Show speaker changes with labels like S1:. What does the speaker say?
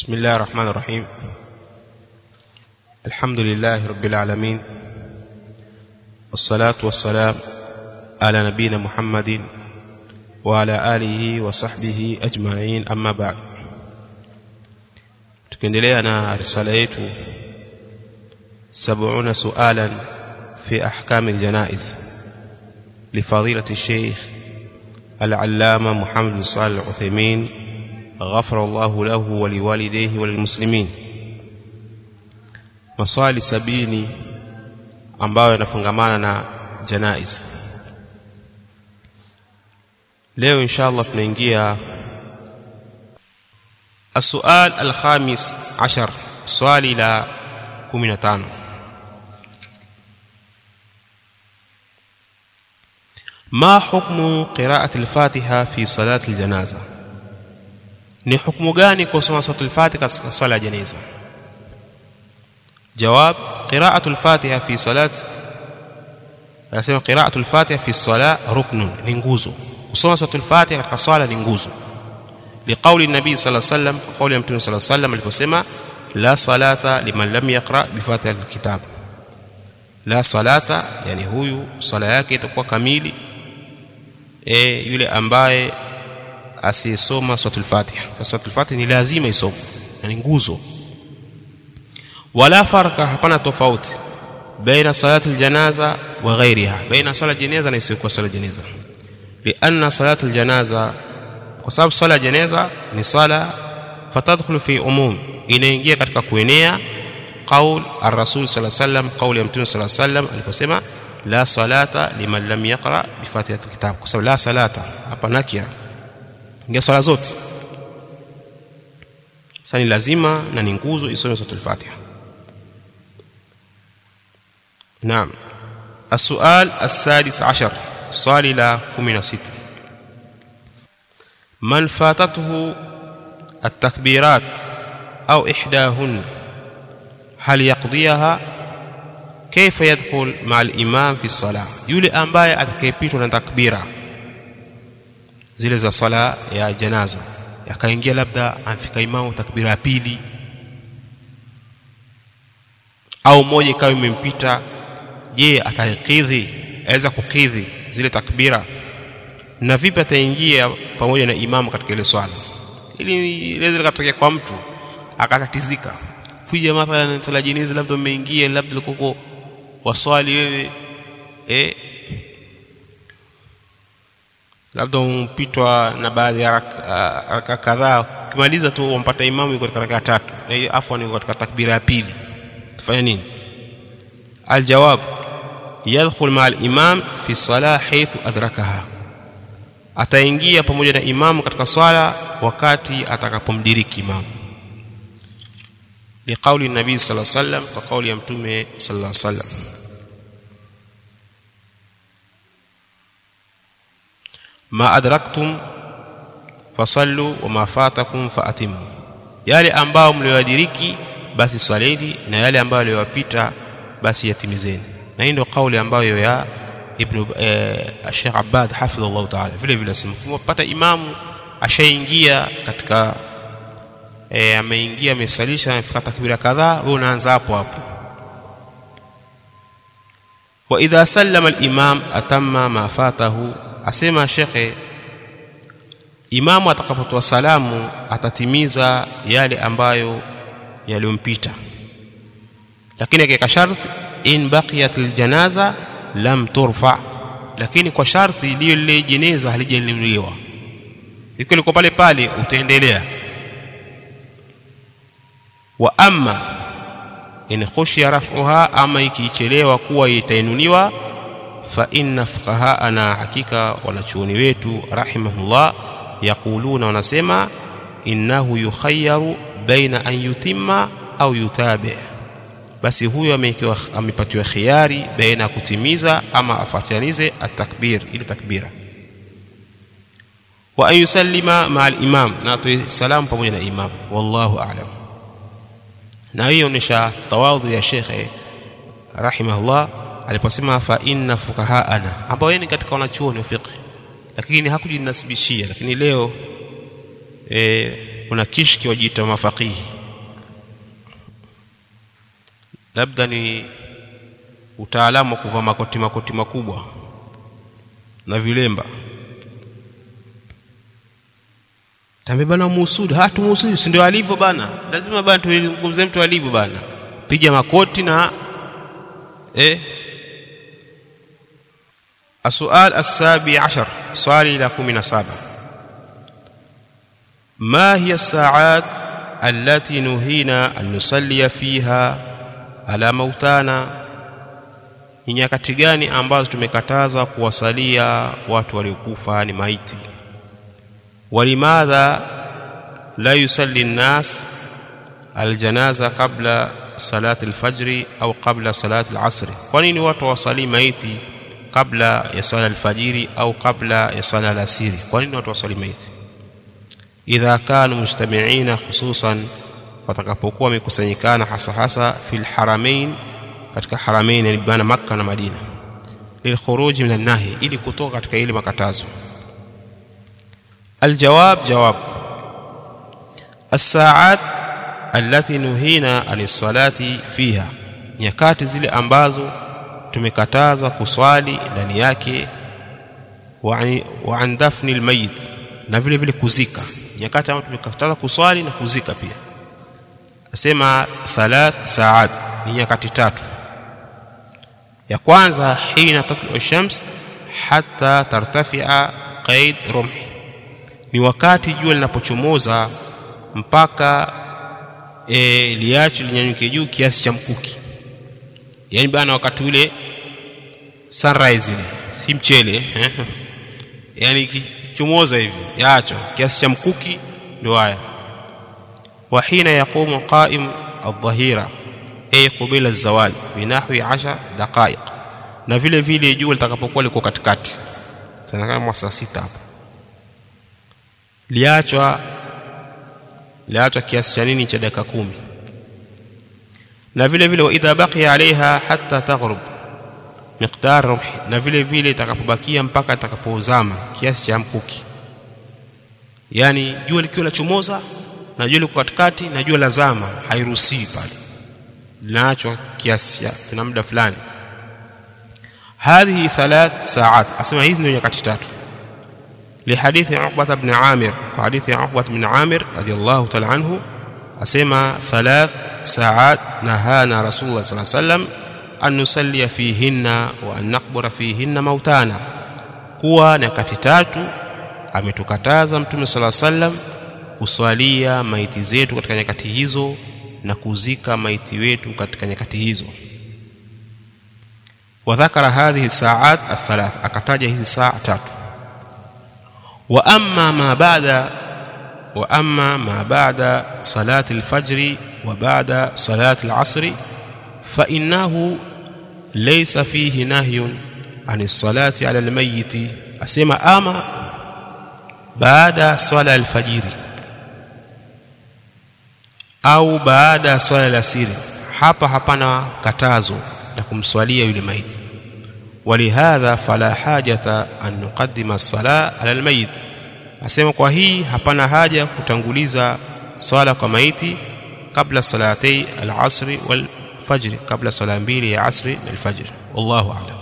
S1: بسم الله الرحمن الرحيم الحمد لله رب العالمين والصلاة والسلام على نبينا محمد وعلى آله وصحبه أجمعين أما بعد tukiendelea na risala yetu 70 sualan fi ahkam aljanaiz لفضيلة الشيخ العلامة محمد بن صالح العثيمين غفر الله له ولوالديه وللmuslimin maswali sabini ambayo yanafungamana na janaiz leo inshallah tunaingia السؤال الخامس عشر سؤال إلى كمنتان ما حكم قراءة الفاتحة في صلاة الجنازة ni hukumu gani kusoma suratul fatiha katika swala ya janaza jawab qira'atul fatiha fi salat anasema qira'atul fatiha fi salat ruknun ni nguzo kusoma suratul fatiha katika swala ni nguzo liqauli nabii sallallahu alayhi wasallam kauli ya mtume sallallahu alayhi wasallam aliposema la salata liman lam yaqra bi fatihatil kitab la salata yani huyu swala yake itakuwa kamili e, yule ambaye asiyesoma suratul fatiha sasa suratul fatiha ni lazima isome na ni nguzo wala farka hapana tofauti baina salati aljanaza wa ghairiha baina sala janaza na isiyokuwa sala janaza lianna salati aljanaza kwa sababu sala janaza ni sala fatadkhulu fi umum inaingia katika kuenea qaul ar-rasul sallallahu alayhi wasallam qauli ya mtume sallallahu alayhi wasallam aliposema la salata liman lam yaqra bi fatihatil kitab kwa sababu la salata hapa nakira ingia swala zote sasa ni lazima na ni nguzo isome suratul fatiha naam السؤال السادس عشر سؤال إلى كمين ست من فاتته التكبيرات أو إحداهن هل يقضيها كيف يدخل مع الإمام في الصلاة يولي أنبايا أتكيبيتنا تكبيرا zile za swala ya janaza yakaingia labda amfika imamu takbira ya pili au moja ikawa imempita je atakidhi aweza kukidhi zile takbira na vipi ataingia pamoja na imamu katika ile swala ili liweze likatokea kwa mtu akatatizika fuja mathalan swala jinizi labda umeingia labda likoko waswali wewe eh labda umpitwa na baadhi ya raka kadhaa ukimaliza tu umpata imamu yuko katika raka tatu afwan yuko katika takbira ya pili tufanya nini aljawab yadkhul ma al-imam fi salah haythu adrakaha ataingia pamoja na imamu katika swala wakati atakapomdiriki imamu liqauli nabii sallallahu alaihi wasallam kwa kauli ya mtume sallallahu alaihi wasallam ma adraktum fasallu wama fatakum faatimu yale ambao mlioyadiriki basi swaleni na yale ambayo yaliyowapita basi yatimizeni na hii ndio kauli ambayo ya ibn eh, Sheikh Abbad hafidhahullah ta'ala vile vile simpata imamu ashaingia katika eh, ameingia amesalisha amefika takbira kadhaa wewe unaanza hapo hapo wa idha sallama al-imam atamma ma fatahu asema shekhe imamu atakapotoa salamu atatimiza yale ambayo yaliyompita lakini akiweka sharti in baqiyat aljanaza lam turfa lakini kwa sharti lile lile jeneza halijainuliwa ikiwa liko pale pale utaendelea wa amma in khushiya raf'uha ama ikichelewa kuwa itainuliwa fa inna fuqahaana hakika wanachuoni wetu rahimahullah yaquluna wanasema innahu yukhayyaru baina an yutimma au yutabi basi huyo amekiwa amepatiwa khiari baina ya kutimiza ama afatanize atakbir ili takbira wa an yusallima ma al-imam na atoe salamu pamoja na imam wallahu a'lam na hiyo ni tawadhu ya shekhe rahimahullah aliposema fa inna fukahaana ambao yeye ni katika wanachuoni wa fiqh lakini hakujinasibishia lakini leo e, kuna kishki wajiita mafaqihi labda ni utaalamu wa kuvaa makoti makoti makubwa na vilemba tambe bana muhusudu hatu muhusudu si ndio alivyo bana lazima bana tuzungumzie mtu alivyo bana piga makoti na eh السؤال السابع عشر سؤال إلى كم سابع ما هي الساعات التي نهينا أن نصلي فيها على موتانا ni nyakati gani ambazo tumekataza kuwasalia watu waliokufa ni maiti walimadha la yusalli nnas aljanaza qabla salati alfajri au qabla salati alasri kwa nini watu wasalii maiti kabla ya swala alfajiri au kabla ya swala alasiri kwa nini watu wasali maiti idha kanu mujtamiina khususan watakapokuwa wamekusanyikana hasa hasa fil haramain katika haramain yani bana makka na madina lilkhuruji min nahi ili kutoka katika ile makatazo aljawab jawab الساعات التي نهينا عن الصلاة فيها nyakati zile ambazo tumekataza kuswali ndani yake wa an dafni almayit na vile vile kuzika nyakati ambazo tumekataza kuswali na kuzika pia asema thalath saat ni nyakati tatu ya kwanza hina tatlu shams hatta tartafia qaid rumhi ni wakati jua linapochomoza mpaka e, liacho linyanyuke juu kiasi cha mkuki yani bana wakati ule sunrise ile si mchele eh? yani kichomoza hivi yaacho kiasi cha mkuki ndio haya wa hina yaqumu qa'im adh-dhahira ay qabila az-zawal binahwi 10 daqaiq na vile vile jua litakapokuwa liko katikati sana kama saa sita hapo liachwa liachwa kiasi cha nini cha dakika kumi na vile vile wa idha baqiya alaiha hatta taghrub miqdar rumhi na vile vile itakapobakia mpaka itakapozama kiasi cha mkuki yani jua likiwa lachomoza na jua liko katikati na jua lazama hairuhusiwi pale linaachwa kiasi cha muda fulani هذه ثلاث ساعات اسمع hizi ndio nyakati tatu لحديث عقبة بن عامر وحديث عقبة بن عامر رضي الله تعالى عنه أسمى ثلاث ساعات نهانا رسول الله صلى الله عليه وسلم أن نصلي فيهن وأن نقبر فيهن موتانا kuwa nyakati tatu ametukataza mtume sala sallam kuswalia maiti zetu katika nyakati hizo na kuzika maiti wetu katika nyakati hizo wadhakara hadhihi saat athalath akataja hizi saa tatu wa amma ma ba'da wa amma ma ba'da salati alfajri wa ba'da salati alasri fa innahu laysa fihi nahyun an salati ala almayyit asema ama baada swala alfajiri au baada swala alasiri hapa hapana katazo la kumswalia yule maiti ولهذا فلا حاجة أن نقدم الصلاة على الميت asema kwa hii hapana haja kutanguliza swala kwa maiti kabla salatei al-asri wal fajr kabla sala mbili ya asri na al-fajr wallahu a'lam